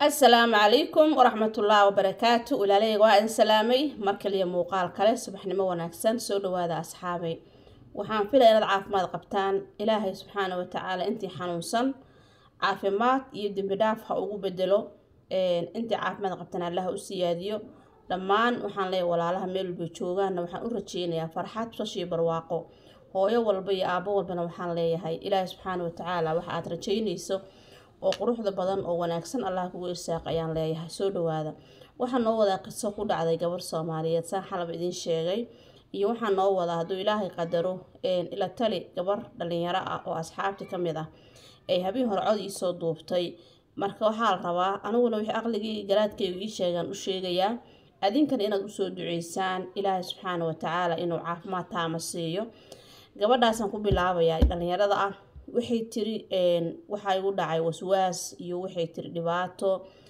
asalaamu calaykum waraxmatullaahi wabarakaatu walaaleyga waa idin salaamay mar kaliya muuqaal kale subaxnimo wanaagsan soo dhawaada asxaabay waxaan filaya inaad caafimaad qabtaan ilaahay subxaana watacaala intii xanuunsan caafimaad iyo dembi dhaaf ha ugu bedelo intii caafimaad qabtaan allaha u siyaadiyo dhammaan waxaan leeyahay walaalaha meel walbay joogaanna waxaan u rajeynayaa farxad sashii barwaaqo hooyo walba iyo aabo walbana waxaan leeyahay ilaahay subxaana watacaala waxa aad rajeynayso oo quruxda badan oo wanaagsan allah kugu irsaaq ayaan leeyahay soo dhawaada waxaa noo wadaa qiso ku dhacday gabar soomaaliyeed saan xalab idiin sheegay iyo waxaa noo wadaa hadduu ilaahay qadaro ila tali gabar dhalinyaro ah oo asxaabti ka mid ah ay habeen hore cod iisoo duubtay marka waxaa la rabaa aniguna wixii aqligii garaadkaygu ii sheegaan u sheegayaa adinkana inaad usoo duceysaan ilaahay subxaana watacaala inuu caafimaad taama siiyo gabadhaasaan ku bilaabayaa dhalinyarada ah waxay tiri waxaa igu dhacay waswaas iyo waxay tiri dhibaato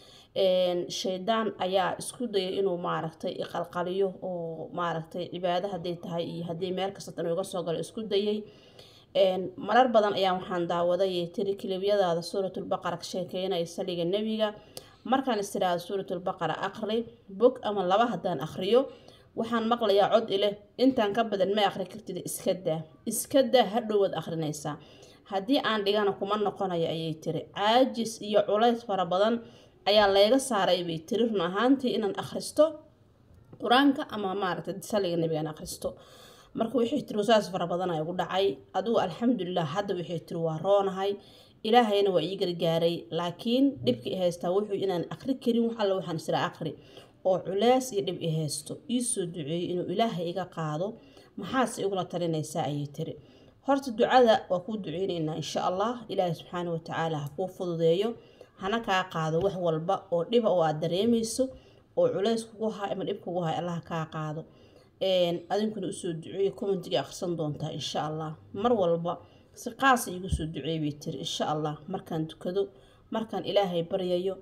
shaydaan ayaa isku dayay inuu maaragtay iqalqaliyo oo maaragtay cibaado hadday tahay iyo haddii meel kastata inuu iga soo galo isku dayay marar badan ayaa waxaan daawaday tiri kilibyadaada suuratulbaqara ka sheekeynaya saliga nebiga markaan istiraado suuratulbaqara aqri bog ama laba haddaan aqriyo waxaan maqlayaa cod ileh intaan ka badan ma aqri kartid iska daa iska daa hadhowaad aqrinaysaa haddii aan dhigana kuma noqonayo ayay tiri caajis iyo culays fara badan ayaa layga saaray bay tiri run ahaantii inaan akhristo qur-aanka ama maaragtay saliga nebigaan akhristo marka waxay tiri wasaas fara badan ay ugu dhacay adigu alxamdulilah hadda waxay tiri waa roonahay ilaahayna waa ii gargaaray laakiin dhibka i haystaa wuxuu inaan aqri karin wax alla waxaan isra aqri oo culeys iyo dhib i haysto iisoo duceeyey inuu ilaahay iga qaado maxaase igula talinaysaa ayay tiri horta ducada waa kuu duceyneynaa insha allah ilaahay subxaana watacaala ha kuu fududeeyo hana kaa qaado wax walba oo dhiba oo aad dareemayso oo culeys kugu hay ama dhib kugu hay allah kaa qaado adinkuna usoo duceeyo commentiga akhrisan doontaa insha allah mar walba si qaasa iigu soo duceey bay tiri insha allah markaan dukado markaan ilaahay baryayo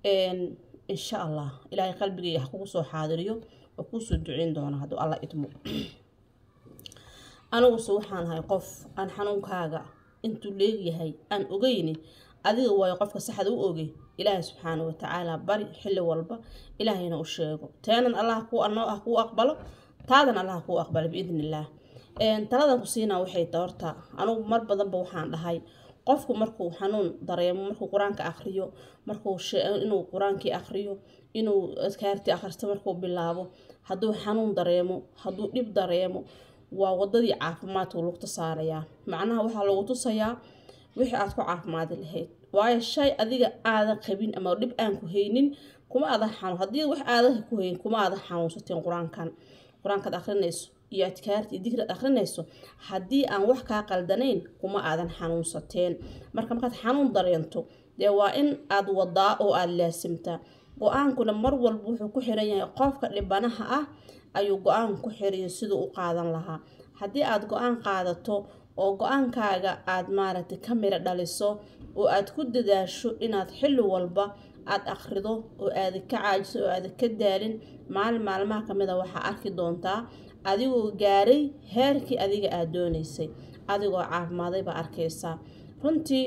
insha allah ilaahay qalbigayga ha kugu soo xaadiriyo oo kuusoo duceyn doona hadduu alla idmo aniguse waxaan ahay qof aan xanuunkaaga intuu leegyahay aan ogeyni adiga waayo qofka saxda u ogey ilaahay subxaana watacaala bari xilli walba ilaahayna u sheego teenan allah kuanoo ah kuu aqbalo taadan allah kuu aqbalo biidni illaah taladan ku siinaa waxay ta horta anugu mar badanba waxaan dhahay qofku markuu xanuun dareemo markuu qur-aanka akriyo markuu inuu qur-aankii akriyo inuu adkaartii akhristo markuu bilaabo hadduu xanuun dareemo hadduu dhib dareemo waa wadadii caafimaadka lugta saarayaa macnaha waxaa lagu tusayaa wixii aad ku caafimaadi lahayd waayo shay adiga aadan qabin ama dhib aan ku haynin kuma aadan xanuun haddii wax aadan ku hayn kuma aadan xanuunsateen qur-aankan qur-aankaad akrinayso iyo adkaarta iyo digraad akrinayso haddii aan wax kaa qaldanayn kuma aadan xanuunsateen marka markaad xanuun dareento dee waa in aad wadaa oo aada laasimtaa go-aankuna mar walba wuxuu ku xiran yahay qofka dhibanaha ah ayuu go-aan ku xiriyo siduu u qaadan lahaa haddii aad go-aan qaadato oo go-aankaaga aad maaragtay ka miro dhaliso oo aad ku dadaasho inaad xilli walba aad akhrido oo aada ka caajiso oo aada ka daalin maalin maalmaha kamid a waxaa arki doontaa adigoo gaaray heerkii adiga aada doonaysay adigoo caafimaaday baa arkaysaa runtii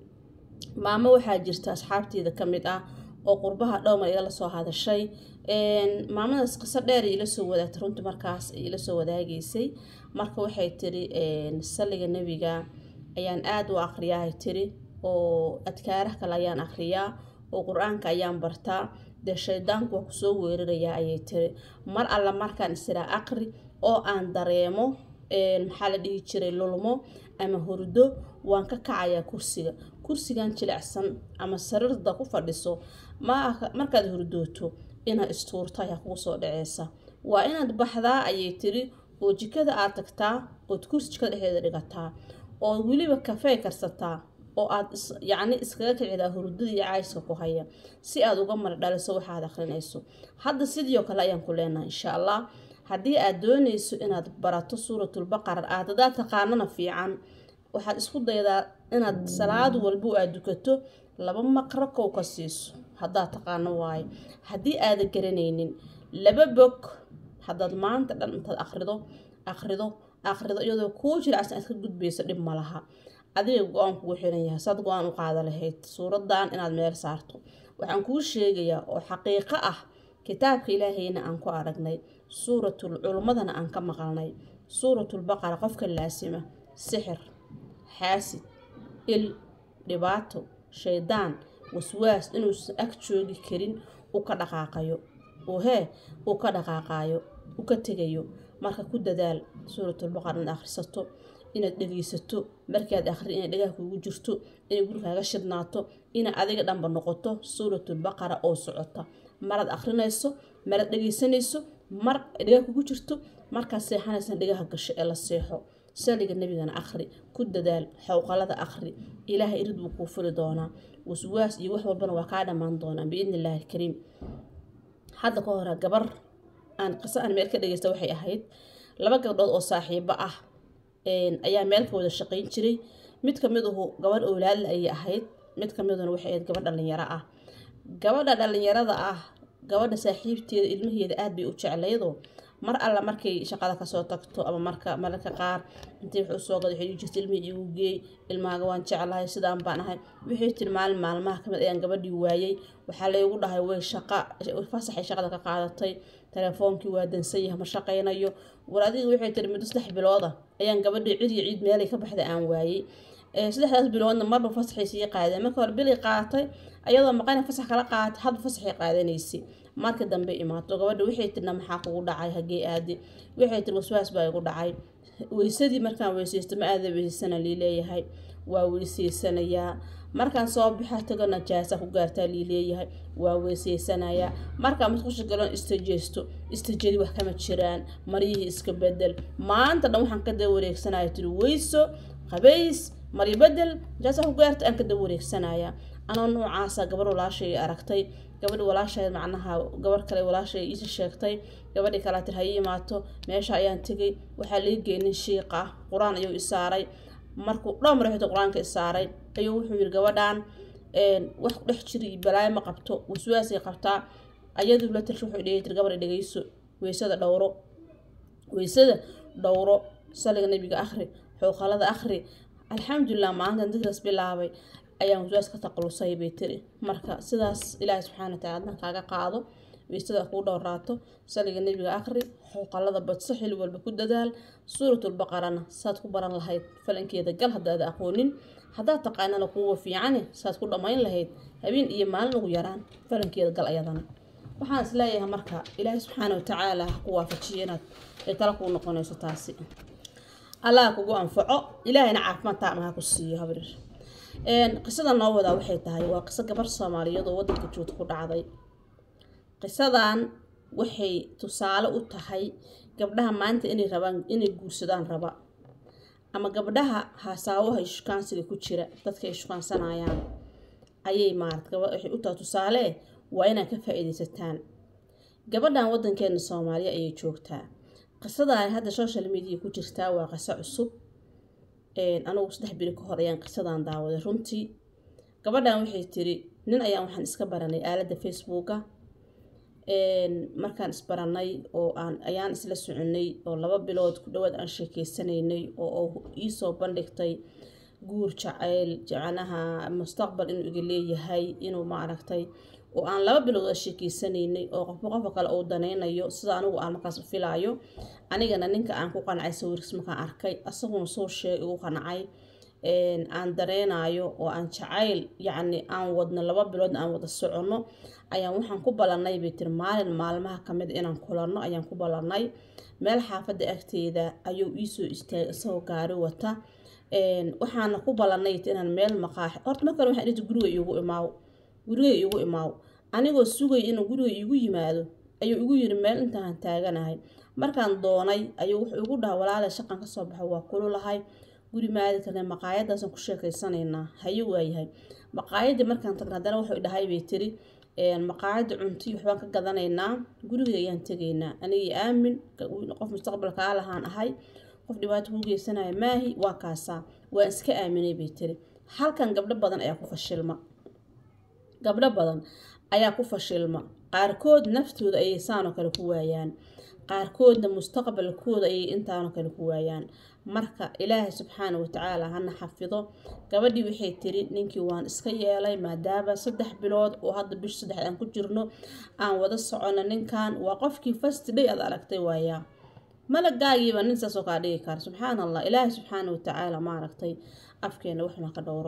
maamo waxaa jirta asxaabteeda ka mid ah oo qurbaha dhowmar igala soo hadashay maamadaas qiso dheer ila soo wadaagtay runtii markaas ila soo wadaagaysay marka waxay tiri saliga nebiga ayaan aada u aqriyaa tiri oo adkaaraha kale ayaan aqriyaa oo qur-aanka ayaan bartaa dee shaydaanku waa kusoo weerarayaa ayay tiri mar alla markaan isiraa aqri oo aan dareemo maxaa la dhihi jiray lulmo ama hurdo waan ka kacayaa kursiga kursigan jilicsan ama sariirda ku fadhiso markaad hurdooto inaad istuurto ayaa kugu soo dhaceysa waa inaad baxdaa ayay tiri oo jikada aad tagtaa ood kursi jikada dhexdeeda dhigataa oo weliba kafey karsataa oo aad yacni iskaga kicidaa hurdada iyo cayska ku haya si aad uga mara dhaliso waxaad akrinayso hadda sidii oo kale ayaan ku leenahay insha allah haddii aad doonayso inaad barato suuratulbaqara aad hadaa taqaanana fiican waxaad isku daydaa inaad salaad walbo aad dukato laba maqro kow ka siiso haddaad taqaano waayo haddii aada garanaynin laba bog haddaad maanta dhan intaad akrido akrido akrido iyadoo kuu jiracsan aad ka gudbayso dhib ma laha adiga go-aan kugu xiran yahay saad go-aan u qaada lahayd suuradan inaad meel saarto waxaan kuu sheegayaa oo xaqiiqo ah kitaabka ilaahayna aan ku aragnay suuratul culummadana aan ka maqalnay suuratulbaqara qofka laasima sixir xaasid il dhibaato shaydaan waswaas inuusan ag joogi karin u ka dhaqaaqayo uu hee uu ka dhaqaaqayo u ka tegayo marka ku dadaal suuratulbaqara inaad akhrisato inaad dhegeysato markaad akhri inay dhagaha kuugu jirto inay gurigaaga shidnaato inay adiga dhanba noqoto suuratulbaqara oo socota maraad akhrinayso maraad dhegeysanayso mar dhagaha kugu jirto markaad seexanaysan dhagaha gasho ee la seexo saliga nebigana akhri ku dadaal xowqalada akhri ilaahay irid buu kuu fuli doonaa waswaas iyo wax walbana waa kaa dhammaan doonaa biidni illaahi alkariim hadda ka hore gabar aan qiso aan meel ka dhegeysta waxay ahayd laba gabdhood oo saaxiibo ah ayaa meel ka wada shaqayn jiray mid ka mid uhu gabadh owlaadle ayay ahayd mid ka miduna waxay ahayd gabadh dhallinyaro ah gabadha dhallinyarada ah gabadha saaxiibteeda ilmaheeda aada bay u jeclaydoo mar alla markay shaqada kasoo tagto ama marka mararka qaar intay wax usoo gada waxay jirta ilmihii igu geey ilmaaga waan jeclahay sidaan baan ahay wixii tiri maalin maalmaha kamid ayaan gabadhii waayay waxaa laygu dhahay way shaqa fasaxay shaqada ka qaadatay telefoonkii waa dansan yahay ma shaqaynayo war adiga waxay tiri muddo saddex bilooda ayaan gabadhii cid iyo ciid meelay ka baxday aan waayey saddexdaas biloodna marba fasaxay sii qaadeen marka hore bilay qaadatay ayadoo maqana fasax kala qaadatay hadba fasaxay qaadanaysay marka dambe imaato gabadha waxay tirna maxaa kugu dhacay hagee aadi waxay tiri waswaas baa igu dhacay weysadii markaan weysaysto ma aada weysaysana lii leeyahay waa weysaysanayaa markaan soo bixa tago najaasa ku gaartaa lii leeyahay waa weysaysanayaa markaan musqusha galon istajeesto istajedi wax kama jiraan maryihii iska bedel maanta dhan waxaan ka daba wareegsanaya tiri weyso qabays maryo bedel najaasa ku gaarta aan ka daba wareegsanaya anoo noocaasa gabar walaashay aragtay gabadhi walaasheed macnaha gabar kale walaashay iisi sheegtay gabadhii kalea tir hayi imaato meesha ayaan tegay waxaa lii geenin shiiq ah qur-aan ayuu isaaray markuu dhowr mar xita qur-aanka isaaray ayuu wuxuu yiri gabadhan wax ku dhex jiri iyo balaayo ma qabto waswaasay qabtaa ayaduu la tir wuxuu dhegay tir gabadha dhegeyso weysada dhowro weysada dhowro saliga nabiga akhri xooqalada akhri alxamdulilah maalintan dikras bilaabay ayaan waswaas ka taqalusay bay tiri marka sidaas ilaahay subxaana wataala adna kaaga qaado weysada kuu dhowraato saliga nebiga akhri xooqalada badso xili walba ku dadaal suuratulbaqarana saad ku baran lahayd falankeeda gal haddaada aqoonin haddaad taqaanana kuwa fiicane saad ku dhammayn lahayd habeen iyo maalin ugu yaraan falankeeda gal ayadana waxaan is leeyahay marka ilaahay subxaana watacaala ha ku waafajiyo inaad ay tala kuu noqonayso taasi allah kugu anfaco ilaahayna caafimaad taama ha ku siiyo habrir qisada noo wadaa waxay tahay waa qiso gabar soomaaliyeed oo wadanka joogta ku dhacday qisadan waxay tusaale u tahay gabdhaha maanta inay rabaan inay guursadaan raba ama gabdhaha hasaawaha shukaansiga ku jira dadka ay shukaansanayaan ayay maarat waxay u tahay tusaale waa inaad ka faa-iideysataan gabadhan wadankeena soomaaliya ayay joogtaa qisadan hadda social media ku jirtaa waa qiso cusub anugu saddex biri ka hor ayaan qisadan daawaday runtii gabadhan waxay tiri nin ayaan waxaan iska baranay aaladda facebooka markaan isbaranay oo aan ayaan isla soconay oo laba bilood ku dhawaad aan sheekeysanaynay oo iisoo bandhigtay guur jacayl jacanaha mustaqbal inuu iga leeyahay inuu maaragtay oo aan laba bilood a sheekeysanaynay oo qofba qofka kale uu danaynayo sida anigu aan markaas filaayo anigana ninka aan ku qancay sawirkiis markaan arkay asaguna soo sheeg igu qancay aan dareenayo oo aan jacayl yacni aan wadno laba biloodna aan wada soconno ayaan waxaan ku ballanay bay tiri maalin maalmaha kamid inaan kulanno ayaan ku ballanay meel xaafadda agteeda ayuu iisoo istaagay isagoo gaari wata waxaana ku ballanay inaan meel maqaaxi horta markale waxaan dhihti guriga iigu imaaw guriga iigu imaaw anigoo sugay inuu guriga iigu yimaado ayuu igu yiri meel intaan taaganahay markaan doonay ayuu wuxuu igu dhaha walaale shaqan kasoo baxo waa kululahay guri maadi karna maqaayadaasaan ku sheekaysanaynaa haye waayahay maqaayadii markaan tagna haddana wuxuu dhahay bay tiri maqaayada cunti waxbaan ka gadanaynaa guriga ayaan tegaynaa anigii aamin qof mustaqbalkaa lahaan ahay qof dhibaato kuu geysanaya maahi waa kaasaa waan iska aaminay bay tiri halkan gabdho badan ayaa ku fashilma gabdho badan ayaa ku fashilma qaarkood naftooda ayay saanoo kale ku waayaan qaarkoodna mustaqbalkooda ayay intaanoo kale ku waayaan marka ilaahay subxaana watacaala hana xafido gabadhii waxay tiri ninkii waan iska yeelay maadaama saddex bilood oo hadda bish saddex aan ku jirno aan wada socono ninkan waa qofkii first day aad aragtay waayaa malagaagiiba nin saasoo kaa dhigi kara subxaan allah ilaahay subxaana watacaala ma aragtay afkeena waxna ka dhowro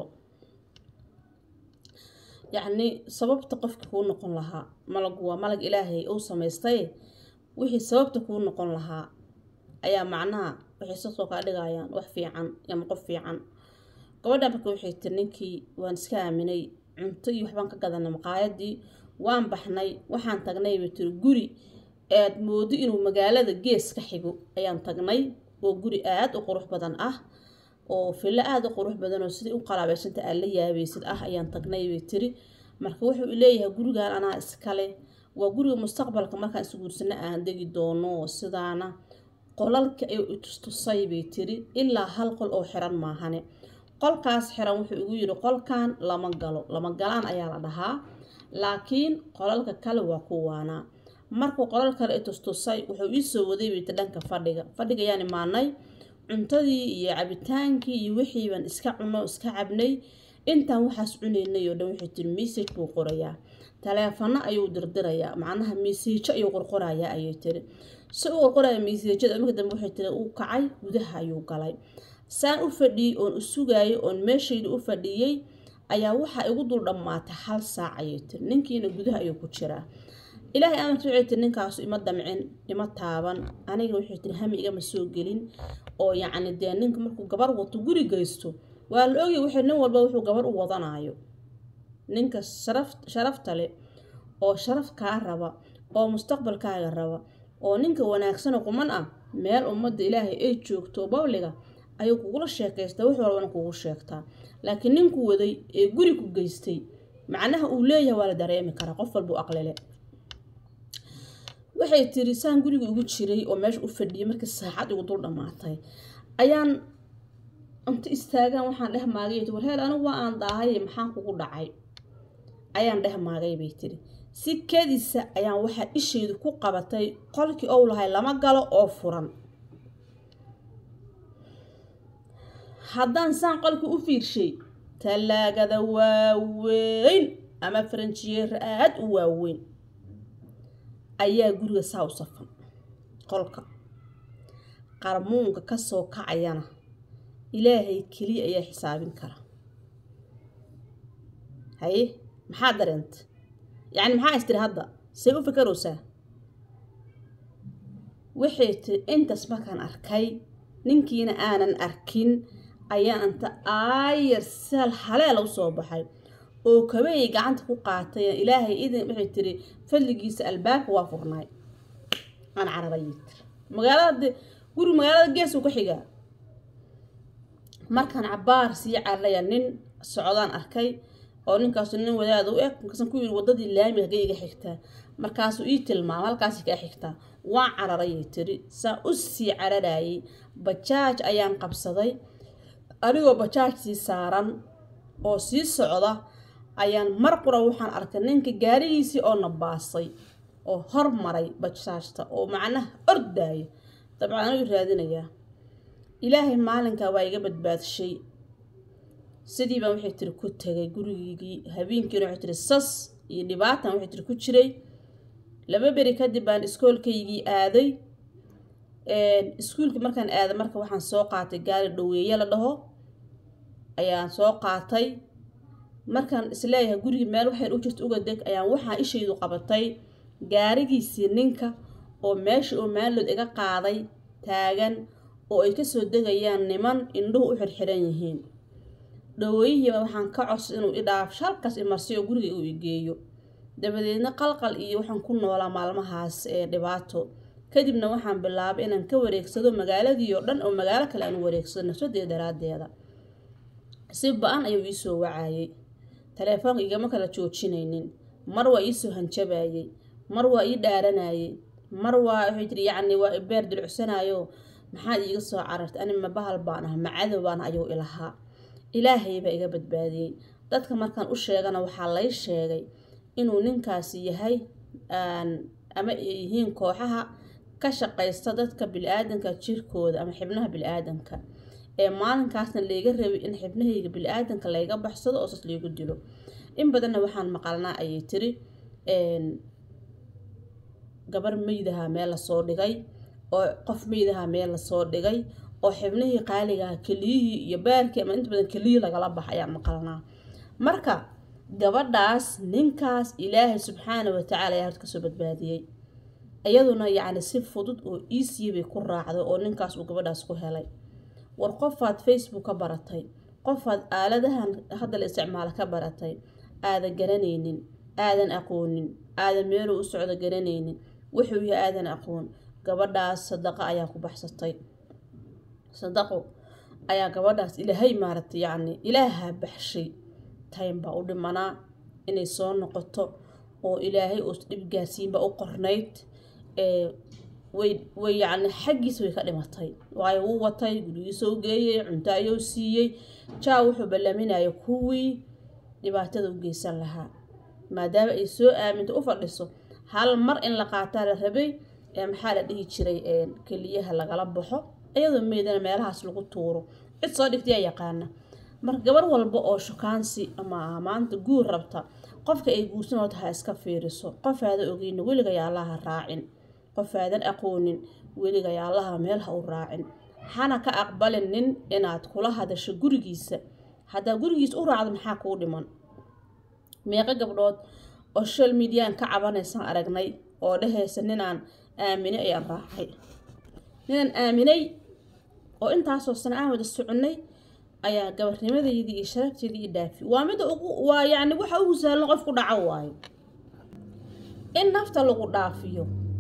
yacni sababta qofkii kuu noqon lahaa malagu waa malag ilaahay uu samaystay wixii sababta kuu noqon lahaa ayaa macnaha waxay sasoo kaa dhigayaan wax fiican ama qof fiican gabadha marka waxay tiri ninkii waan iska aaminay cunto iyo waxbaan ka gadanay maqaayadii waan baxnay waxaan tagnay bay tiri guri aad moodo inuu magaalada gees ka xigo ayaan tagnay oo guri aada u qurux badan ah oo fillo aada u qurux badan oo sidai u qalaabeysanta aad la yaabaysid ah ayaan tagnay bay tiri marka wuxuu leeyahay gurigan anaa iskale waa guriga mustaqbalka markaan isguursano aan degi doono sidaana qolalka ay itustusay bay tiri ilaa hal qol oo xiran maahane qolkaas xiran wuxuu igu yidhi qolkan lama galo lama galaan ayaa la dhahaa laakiin qolalka kale waa kuwaana markuu qolal kale itustusay wuxuu iisoo waday bay tiri dhanka fadhiga fadhiga ayaan imaanay cuntadii iyo cabitaankii iyo wixiibaan iska cuno iska cabnay intaan waxaas cunaynay oo dhan waxay tiri message buu qorayaa taleefano ayuu dirdirayaa macnaha message ayuu qorqorayaa ayay tiri si uu qorqoraya messajada marka dambe waxay tiri uu kacay gudaha ayuu galay saan u fadhiyey oon u sugaayay oon meeshayda u fadhiyey ayaa waxaa igu dul dhammaatay hal saac ayay tiri ninkiina gudaha ayuu ku jiraa ilaahay amarka waxay tiri ninkaasu ima damcin ima taaban aniga waxay tiri hami igama soo gelin oo yacni dee ninka markuu gabar wato guri geysto waa la ogay waxay nin walba wuxuu gabar u wadanayo ninka sharaf sharafta leh oo sharaf kaa raba oo mustaqbalkaaga raba oo ninka wanaagsanoo quman ah meel ummadda ilaahay ay joogto babliga ayuu kugula sheekaystaa wax walbana kugu sheegtaa laakiin ninku waday ee guri ku geystay macnaha uu leeyahay waa la dareemi karaa qof walbuu aqlile waxay tiri saan guriga ugu jiray oo meesha u fadhiyay markii saacad igu dul dhammaatay ayaan inta istaagaan waxaan dheh maagay war heel anigu waa aan daahay maxaan kugu dhacay ayaan dheh maagay bay tiri si kedisa ayaan waxaa ishaydu ku qabatay qolkii ou lahay lama galo oo furan haddaan saan qolkii u fiirshay tallaagada waaweyn ama faranjiyeera aada u waaweyn ayaa guriga saa u safan qolka qarmuunka kasoo kacayana ilaahay keliya ayaa xisaabin kara haye maxaa dareenta yacni maxaa istiri hadda say u fikaraysaa waxay tiri intaas markaan arkay ninkiina aanan arkin ayaa inta aayar saal haleela u soo baxay oo kabeeyay gacanta ku qaatay ilaahay idin waxay tiri fadligiisa albaabka waa furnaay aan cararayay tiri magaalada guri magaalada geesuu ka xigaa markaan cabaar sii cararaya nin socdaan arkay oo ninkaasu nin wadaada u eg markaasan ku yiri wadadii laamiga hagay iga xigtaa markaasuu ii tilmaama halkaasi kaa xigtaa waan cararayay tiri saa u sii cararayay bajaaj ayaan qabsaday anigoo bajaajsii saaran oo sii socda ayaan mar qura waxaan arkay ninka gaarigiisii oo nabaasay oo hormaray bajaajta oo macnaha ordaaya dabcan anigu raadinayaa ilaahay maalinkaa waa iga badbaadshay sidii baan waxay tiri ku tagay gurigiigii habeenkiina waxay tiri sas iyo dhibaatan waxay tiri ku jiray laba beri kadib baan iskoolkaygii aaday iskuulkii markaan aaday marka waxaan soo qaatay gaari dhaweeye la dhaho ayaan soo qaatay markaan isleeyahay gurigii meel waxyar u jirta uga deg ayaan waxaa ishaydu qabatay gaarigiisii ninka oo meesha oo maalood iga qaaday taagan oo ay kasoo degayaan niman indhuhu u xirxiran yihiin dhaweeyihiiba waxaan ka codsa inuu idhaaf shalkaas imarsiyo guriga uu igeeyo dabadeedna qalqal iyo waxaan ku noolaa maalmahaas ee dhibaato kadibna waxaan bilaabay inaan ka wareegsado magaaladii oo dhan oo magaalo kale aan u wareegsado nafsadeeda daraaddeeda si ba-an ayuu iisoo wacayay taleefoonka igama kala joojinaynin mar waa iisoo hanjabayay mar waa ii dhaaranayay mar waa waxay tiri yacni waa beer dilcusanaayo maxaad iiga soo carartay ani ma bahal baan ah macadow baan ayuu ilahaa ilaahay baa iga badbaadiyey dadka markaan u sheegana waxaa lay sheegay inuu ninkaasi yahay ama ay yihiin kooxaha ka shaqaysta dadka bili-aadanka jirkooda ama xibnaha bili-aadanka ee maalinkaasna layga rabay in xibnahayga bili-aadanka layga baxsado oo sas laygu dilo in badanna waxaan maqalnaa ayay tiri gabar meydaha meel lasoo dhigay oo qof meydaha meel lasoo dhigay oo xibnihii qaaligaha keliyihii iyo baarkii ama inta badan keliyii lagala bax ayaan maqalnaa marka gabadhaas ninkaas ilaahay subxaana watacaala ayaa horta kasoo badbaadiyey iyaduna yacni si fudud oo easiya bay ku raacday oo ninkaas uu gabadhaas ku helay war qofaad facebook ka baratay qofaad aaladahan hadda la isticmaalo ka baratay aadan garanaynin aadan aqoonin aadan meeluu u socdo garanaynin wuxuu yahay aadan aqoon gabadhaas sadaqa ayaa ku baxsatay sadaqo ayaa gabadhaas ilaahay maaragtay yacni ilaaha baxshay taym baa u dhimanaa inay soo noqoto oo ilaahay uus dhib gaarsiinba u qornayd way way yacni xaggiisa way ka dhimatay waayo wuu watay gurigiisa u geeyey cunto ayuu siiyey jaa wuxuu ballaminaya kuwii dhibaatada u geysan lahaa maadaama ay soo aaminta u fadhiso hal mar in la qaataa la rabay ee maxaa la dhihi jiray keliyaha lagala baxo iyadoo meydana meelahaas lagu tuuro cid soo dhigtaya yaqaana marka gabar walba oo shukaansi ama maanta guur rabta qofka ay guursan horta ha iska fiiriso qof aada ogeyna weligaya allaha raacin qof aadan aqoonin weligaya allaha meel ha u raacin hana ka aqbalin nin inaad kula hadasho gurigiisa haddaa gurigiisa u raacdo maxaa kuu dhiman meeqo gabdhood oo social mediaan ka cabanaysaan aragnay oo dhehaysa ninaan aaminay ayaan raacay ninaan aaminay oo intaasoo sana aan wada soconnay ayaa gabarnimadeydii iyo sharafteedii i dhaafi waa midda ugu waa yacni waxa ugu sahlan qof ku dhaco waayo in nafta lagu dhaafiyo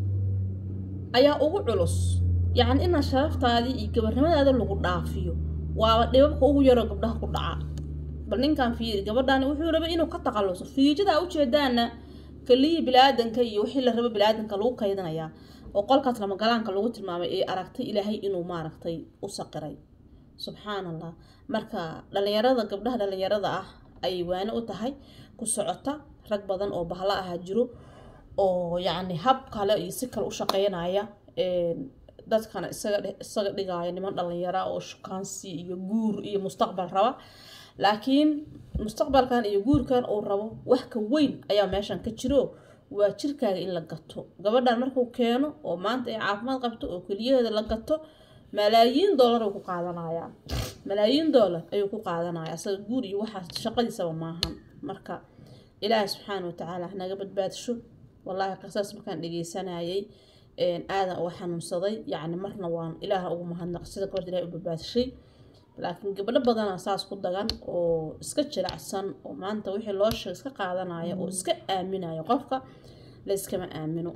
ayaa ugu culus yacni inaa sharaftaadii iyo gabarnimadaada lagu dhaafiyo waaba dhibabka ugu yaroo gabdhaha ku dhaca bal ninkan fiiri gabadhaani wuxuu rabay inuu ka taqaluso fiijadaa ujeedaana keliyii bilaadanka iyo wixii la rabo bilaadanka lagu kaydanayaa oo qolkaas lamagalaanka lagu tilmaamay ee aragtay ilaahay inuu maaragtay u saqiray subxaan allah marka dhalinyarada gabdhaha dhalinyarada ah ayay waani u tahay ku socota rag badan oo bahlo ahaa jiro oo yacni hab kale iyo si kale u shaqeynaya dadkana isaga isaga dhigaya niman dhalinyara oo shukaansi iyo guur iyo mustaqbal raba laakiin mustaqbalkan iyo guurkan uu rabo wax ka weyn ayaa meeshan ka jiro waa jirkaaga in la gato gabadhan markuu keeno oo maanta ay caafimaad qabto oo keliyaheeda la gato malaayiin dollar ayuu ku qaadanayaa malaayiin dollar ayuu ku qaadanayaa asaga guur iyo waxaas shaqadiisaba maahan marka ilaahay subxaana watacaala hanaga badbaadsho wallaahi qisaas markaan dhegeysanayay aadan uga xanuunsaday yacni marna waan ilaaha ugu mahadnaq sida gabadha ilahay u badbaadshay laakiin gabdho badana saas ku dagan oo iska jilacsan oo maanta wixii loo sheeg iska qaadanaya oo iska aaminaya qofka layskama aamino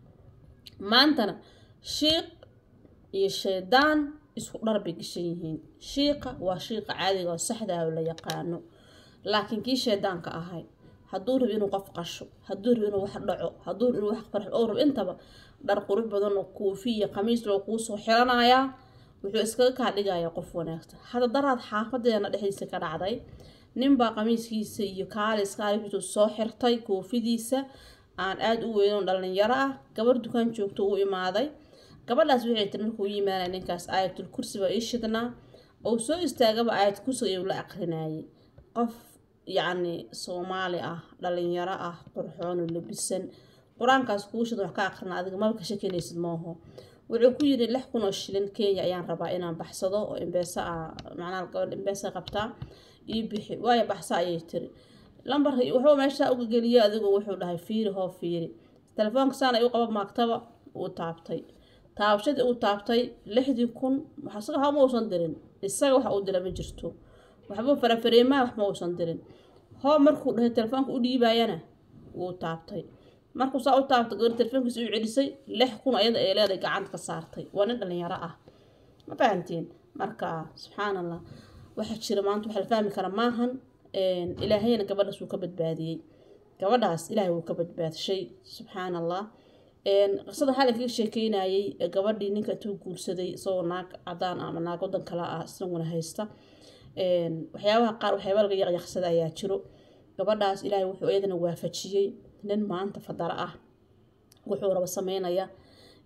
maantana shiiq iyo shaydaan isku dhar bay gashan yihiin shiiqa waa shiiqa caadiga oo saxdaa oo la yaqaano laakiin kii shaydaanka ahay hadduu rabo inuu qof qasho hadduu rabo inuu wax dhaco hadduu rabo inuu wax farxo oo rabo intaba dhar qurux badan oo koofi iyo khamiis loo kuu soo xiranayaa wuxuu iskaga kaa dhigayaa qof wanaagsan hadda daraad xaafadeena dhexdiisa ka dhacday ninbaa qamiiskiisa iyo kaalis kaalis soo xirtay koofidiisa aan aada u weynon dhalinyaro ah gabar dukaan joogto u imaaday gabadhaas waxay tiri markuu u yimaanaya ninkaas aayatul kursi baa ii shidnaa oo soo istaagaba aayad kursiga ayuu la aqrinayay qof yacni soomaali ah dhalinyaro ah qurxoon oo labisan qur-aankaas kuu shidan wax ka aqrina adiga maba ka shakinaysid maaho wuxuu ku yiri lix kun oo shilin kenya ayaan rabaa inaan baxsado oo imbeesa ah macnaha gabadh imbeesa qabtaa ii bixi waayo baxsa ayay tiri lambarka wuxuu meesha uga geliyay adigoo wuxuu dhahay fiiri hoo fiiri telefoonka saan ay u qaba maagtaba uu taabtay taabashadii uu taabtay lixdii kun isaga waxba ma uusan dirin isaga waxa uu dira ma jirto waxba farafareemaha wax ma uusan dirin hoo markuu dhahay telefoonka u dhiibayana wuu taabtay markuu saa u taabtay gabar telefoonkiisa u celisay lix kun ayada ay leedahay gacanta ka saartay waa nin dhalinyaro ah ma fahantiin marka subxaan allah waxaa jira maanta waxa la fahmi kara maahan ilaahayna gabadhaas wuu ka badbaadiyey gabadhaas ilaahay wuu ka badbaadshay subxaan allah qisada waxaa lakaga sheekeynayay gabadhii ninka intuu guursaday isagoo naag cadaan ama naag wadan kale ah isaguna haysta waxyaabaha qaar waxyaaba laga yaqyaqsada ayaa jiro gabadhaas ilaahay wuxuu iyadana waafajiyey nin maanta fadara ah wuxuu raba sameynaya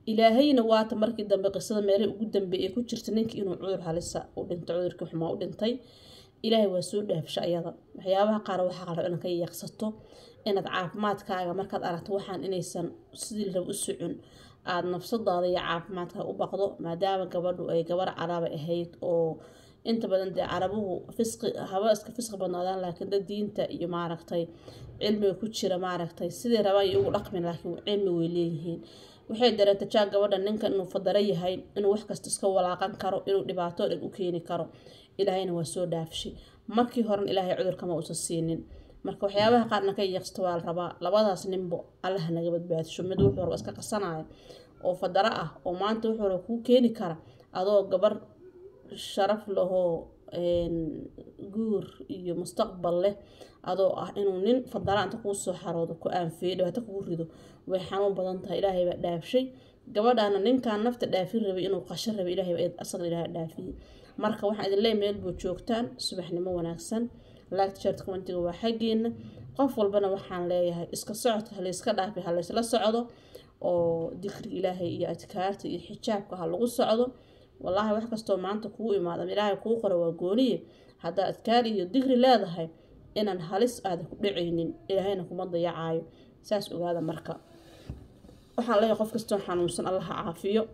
ilaahayna waata markii dambe qisada meelay ugu dambeeyay ku jirta ninkii inuu cudur halisa u dhintay cudurkii xumaa u dhintay ilaahay waa soo dhaafsha ayada waxyaabaha qaar waxaa qalab inaad ka yeeqsato inaad caafimaadkaaga markaad aragto waxaan inaysan sidii rab u socon aada nafsadaada iyo caafimaadkaaga u baqdo maadaama gabadhu ay gabar caraba ahayd oo inta badan dee carabuhu fisqi haba iska fisqi badnaadaan laakiin dad diinta iyo maaragtay cilmiga ku jira maaragtay sidii rabaan iyo ugu dhaqmin laakiin cilmi way leeyihiin waxay dareenta jaa gabadha ninkan inuu fadaro yahay inuu wax kasta iska walaaqan karo inuu dhibaato dhan u keeni karo ilaahayna waa soo dhaafshay markii horena ilaahay cudurkama uusan siinin marka waxyaabaha qaarna ka yeeqsta waa la rabaa labadaas ninbo allaha naga badbaadisho mid wuxuu raba iska qasanaya oo fadaro ah oo maanta wuxuu raba kuu keeni kara adoo gabar sharaf lahoo guur iyo mustaqbal leh adoo ah inuu nin fadara inta kuu soo xaroodo ku aanfeeyo dhibaato kugu rido way xanuun badan tahay ilaahay baa dhaafshay gabadhaana ninkan nafta dhaafin rabay inuu qasho rabay ilaahay baa asaga ilaahay dhaafiyey marka waxaan idin leeyahay meel buu joogtaan subaxnimo wanaagsan laagta sharta commentiga waa xaggeena qof walbana waxaan leeyahay iska socodka halayska dhaafi halaysla socdo oo dikriga ilaahay iyo adkaarta iyo xijaabka ha lagu socdo wallaahi wax kastoo maanta kugu imaada ilaahay kuu qoro waa gooniye haddaa adkaar iyo digri leedahay inaan halis aada ku dhacaynin ilaahayna kuma dayacaayo saas ogaada marka waxaan leeyahay qof kastoo xanuunsan allaha caafiyo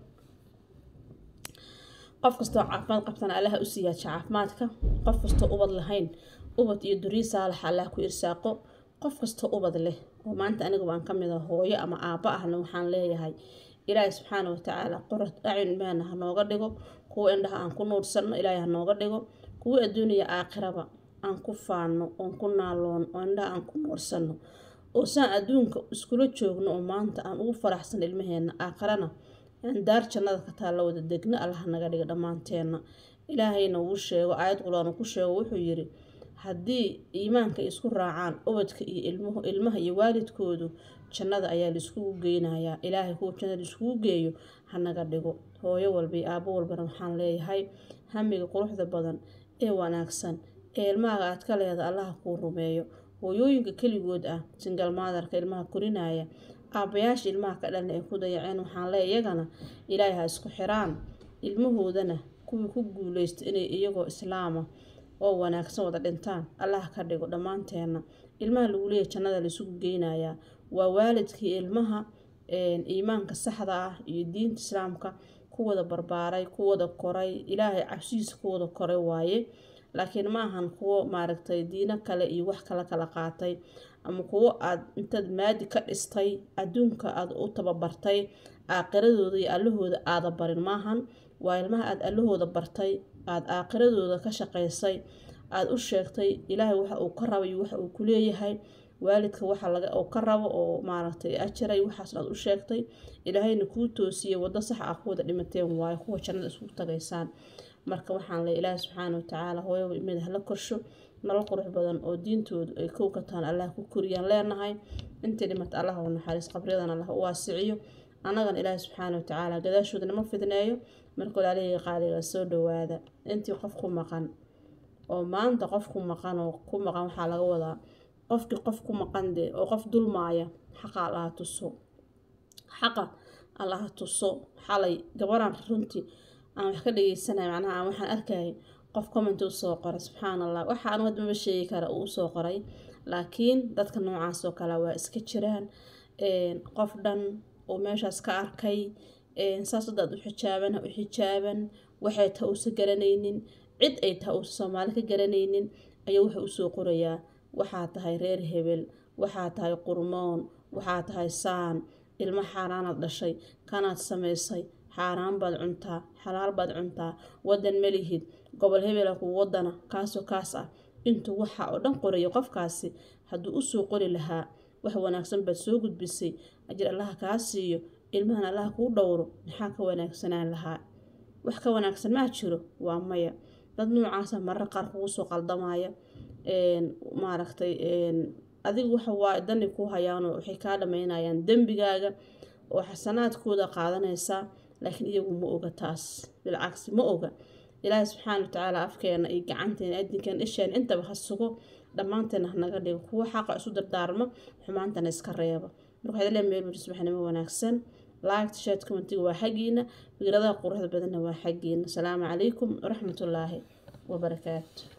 qof kastoo caafimaad qabtana allaha u siiyaaja caafimaadka qof kastoo ubad lahayn ubad iyo durii saalax allah ku irsaaqo qof kastoo ubad leh oo maanta aniga waan ka mid a hooyo ama aabba ahna waxaan leeyahay ilaahay subxaana watacaala qorad acyn ilmahana ha nooga dhigo kuwa indhaha aan ku nuursanno ilaahay ha nooga dhigo kuwa adduuniya aakhiraba aan ku faanno oon ku naaloon oo indhaha aan ku nuursanno oo saan adduunka iskula joogno oo maanta aan ugu faraxsan ilmaheena aakhirana aan daar jannada ka taalla wada degno allaha naga dhiga dhammaanteenna ilaahayna wuu sheego aayad qulaana ku sheego wuxuu yiri haddii iimaanka isku raacaan ubadka iyo ilmuhu ilmaha iyo waalidkoodu jannada ayaa laiskugu geynayaa ilaahay kuwa jannada laiskugu geeyo hanaga dhigo hooyo walba iyo aabo walbana waxaan leeyahay hamiga quruxda badan ee wanaagsan ee ilmahaaga aad ka leeda allaha kuu rumeeyo hooyooyinka keligood ah singal maadarka ilmaha korinaya aabayaasha ilmaha ka dhalna ay ku dayaceen waxaan leeya iyagana ilaahay ha isku xiraan ilmahoodana kuwii ku guuleysta inay iyagoo islaama oo wanaagsan wada dhintaan allah ka dhigo dhammaanteenna ilmaha lagu leeyahy jannada laisugu geynayaa waa waalidkii ilmaha iimaanka saxda ah iyo diinta islaamka ku wada barbaaray ku wada koray ilaahay cabsihiisa ku wada koray waaye laakiin ma ahan kuwo maaragtay diino kale iyo wax kala kala qaatay ama kuwo aad intaad maadi ka dhistay adduunka aad u tababartay aaqiradooda iyo allahooda aada barin maahan waa ilmaha aada allahooda bartay aada aaqiradooda ka shaqaysay aada u sheegtay ilaahay waxa uu ka rabay waxa uu ku leeyahay waalidka waxa laga uu ka rabo oo maaragtay ajiray waxaasna aad u sheegtay ilaahayna kuu toosiyey waddo sax ah ku wada dhimateen waayo kuwa jannada isugu tagaysaan marka waxaan le ilaahi subxaana watacaala hooyaba imid hala korsho nolol qurux badan oo diintoodu ay kow ka tahan allah ku koriyaan leenahay intii dhimata allah u naxariis qabryadan allah u waasiciyo annagana ilaahi subxaana watacaala gadaashooda nama fidneeyo marka walaalihii qaaliga soo dhawaada intii qof ku maqan oo maanta qof ku maqan oo ku maqan waxaa laga wadaa qofkii qof ku maqan dee oo qof dulmaaya xaqa allaha tuso xaqa allaha tuso xalay gabaraan runtii aan wax ka dhageysanay macnaha aan waxaan arkayay qof comment usoo qoray subxaan allah waxa anu hadda maba sheegi kara uu usoo qoray laakiin dadka noocaas oo kale waa iska jiraan qof dhan oo meeshaas ka arkay saas dadaad u xijaaban ha u xijaaban waxay taa uusa garanaynin cid ay taa uusa soomaali ka garanaynin ayuu wuxuu usoo qorayaa waxaa tahay reer hebel waxaa tahay qurmoon waxaa tahay saan ilmo xaaraanaad dhashay kanaad samaysay xaaraan baad cuntaa xalaal baad cuntaa wadan malihid gobol hebela ku wadana kaasoo kaas ah intuu waxa oo dhan qorayo qofkaasi hadduu usoo qori lahaa wax wanaagsan baad soo gudbisay ajir allaha kaa siiyo ilmahan allaha kuu dhowro maxaa ka wanaagsanaan lahaa wax ka wanaagsan maa jiro waa maya dad noocaasa marar qaar kugu soo qaldamaya maaragtay adigu waxa waa dani ku hayaanoo waxay kaa dhamaynayaan dembigaaga oo xasanaadkooda qaadanaysaa laakiin iyagu ma oga taas bilcagsi ma oga ilaahi subxaana watacaala afkeena iyo gacanteena adinkeena isheena intaba ha sugo dhammaanteena hanaga dhigo kuwo xaqa isu dardaarma xumaantana iska reeba marka waxaad lee meel weli subaxnimo wanaagsan laagta shaad commentiga waa xaggiina fikradaha quruxda badanna waa xaggiina asalaamu calaykum waraxmatullaahi wabarakaatu